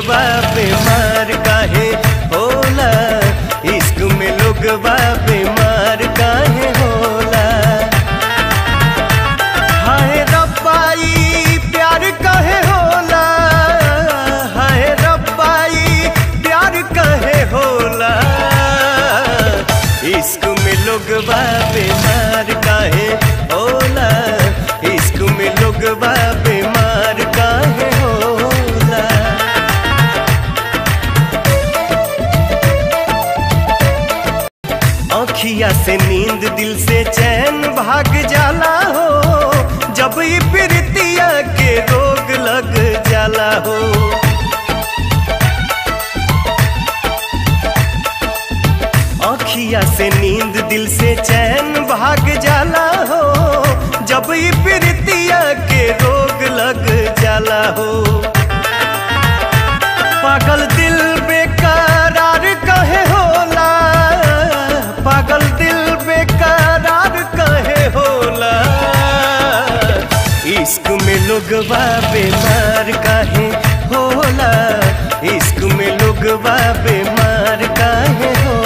लोगवा बीमार काहे होला इश्क में लोगवा बीमार काहे होला हाय रब्बाई प्यार काहे होला हाय रब्बाई प्यार काहे होला इश्क में लोगवा बीमार काहे होला इश्क में लोगवा बीमार काहे होला आँखिया से नींद दिल से चैन भाग जाला हो जब ये प्रीतिया के रोग लग जाला हो आँखिया से नींद दिल से चैन भाग जाला हो जब ये प्रीतिया के रोग लग जाला हो पागल दिल बेकरार कहे होला पागल दिल बेकरार कहे होला इश्क में लोगवा बीमार काहे होला इश्क में लोगवा बीमार काहे होला